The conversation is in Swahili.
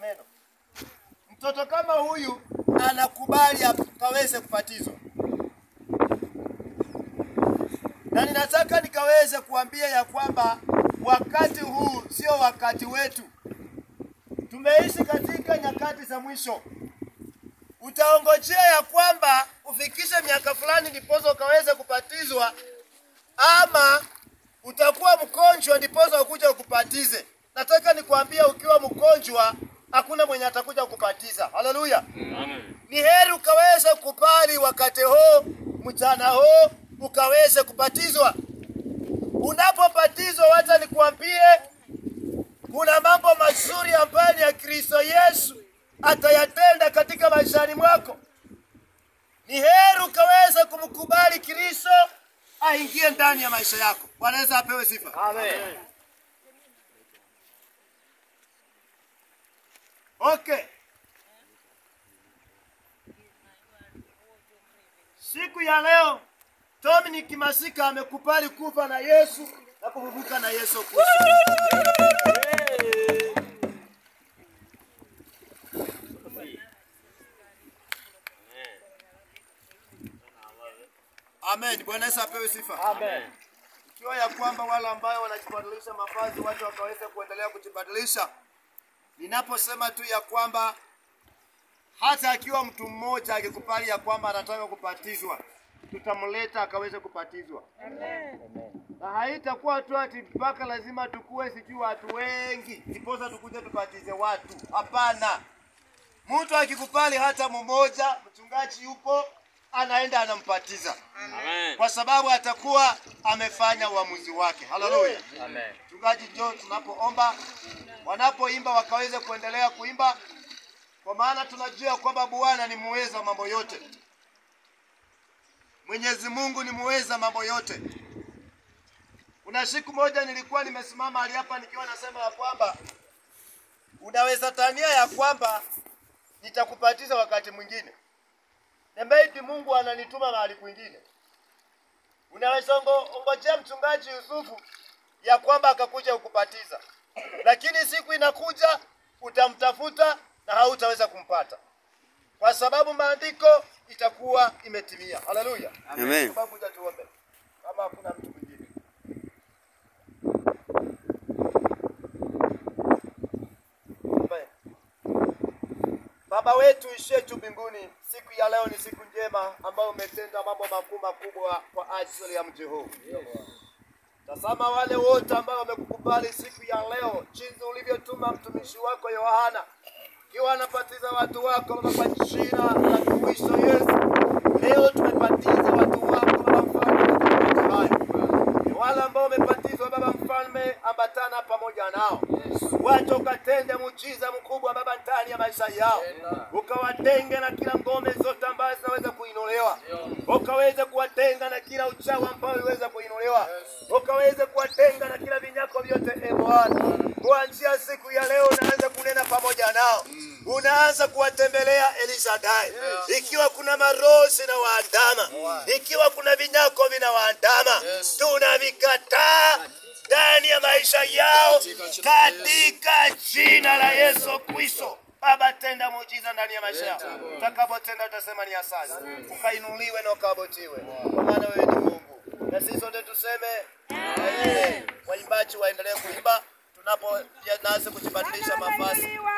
neno. Mtoto kama huyu anakubali akaweze kubatizwa, na ninataka nikaweze kuambia ya kwamba wakati huu sio wakati wetu. Tumeishi katika nyakati za mwisho. Utaongojea ya kwamba ufikishe miaka fulani ndiposa ukaweze kubatizwa, ama utakuwa mgonjwa ndiposa ukuja ukubatize. Nataka nikwambie, ukiwa mgonjwa hakuna mwenye atakuja kubatiza. Haleluya! Ni heri ukaweze kubali wakati huu, mchana huu ukaweze kubatizwa. Unapobatizwa, wacha nikwambie, kuna mambo mazuri ambayo ni ya Kristo Yesu atayatenda katika maishani mwako. Ni heri ukaweza kumkubali Kristo aingie ndani ya maisha yako. Bwana Yesu apewe sifa. Amen. Okay. Siku ya leo Dominic Masika amekubali kufa na Yesu na kufufuka na Yesu Kristo. Amen. Bwana Yesu apewe sifa. Amen. Ikiwa ya kwamba wale ambayo wanajibadilisha mavazi watu wakaweza kuendelea kujibadilisha. Ninaposema tu ya kwamba hata akiwa mtu mmoja akikubali ya kwamba anataka kubatizwa, tutamleta akaweze kubatizwa. Na haitakuwa tu ati mpaka lazima tukue sijui watu wengi ndiposa tukuje tubatize watu. Hapana, mtu akikubali hata mmoja, mchungaji yupo, anaenda anampatiza Amen. kwa sababu atakuwa amefanya uamuzi wake. Haleluya! Amen. Mchungaji njoo tunapoomba, wanapoimba wakaweze kuendelea kuimba, kwa maana tunajua kwamba Bwana ni muweza wa mambo yote. Mwenyezi Mungu ni muweza mambo yote. Kuna siku moja nilikuwa nimesimama mahali hapa nikiwa nasema ya kwamba unaweza tania ya kwamba nitakubatiza wakati mwingine, na maybe Mungu ananituma mahali kwingine. Unaweza ongo- ongojea mchungaji Yusufu ya kwamba akakuja kukubatiza, lakini siku inakuja utamtafuta na hautaweza kumpata, kwa sababu maandiko itakuwa imetimia. Haleluya, Amen. Sababu kuja tuombe kama hakuna mtu mwingine. Amen. Baba wetu ishie juu mbinguni, siku ya leo ni siku njema ambayo umetenda mambo makuu makubwa kwa ajili ya mji huu. Tazama wale wote ambao wamekukubali siku ya leo, jinsi ulivyotuma mtumishi wako Yohana ikiwa anabatiza watu wako Baba kwa jina la Kristo Yesu. Leo tumebatiza watu wako Baba mfalme katika maji haya. Ni wale ambao wamebatizwa Baba mfalme, ambatana pamoja nao, wacha ukatende muujiza mkubwa Baba ndani ya maisha yao, ukawatenge na kila ngome zote ambazo zinaweza kuinuliwa, ukaweze kuwatenga na kila uchawi ambao uliweza kuinuliwa, ukaweze kuwatenga na kila vinyako vyote, e Bwana. Kuanzia siku ya leo unaanza kunena pamoja nao, unaanza kuwatembelea Elishadai. Ikiwa kuna maroho zinawaandama, ikiwa kuna vinyako vinawaandama, tunavikataa ndani ya maisha yao katika jina la Yesu Kristo. Baba, tenda muujiza ndani ya maisha yao. Utakapotenda utasema ni asante, ukainuliwe na ukabotiwe, kwa maana wewe ni Mungu, na sisi sote tuseme amen. Waimbaji waendelee kuimba tunapoanza kujibadilisha mavazi.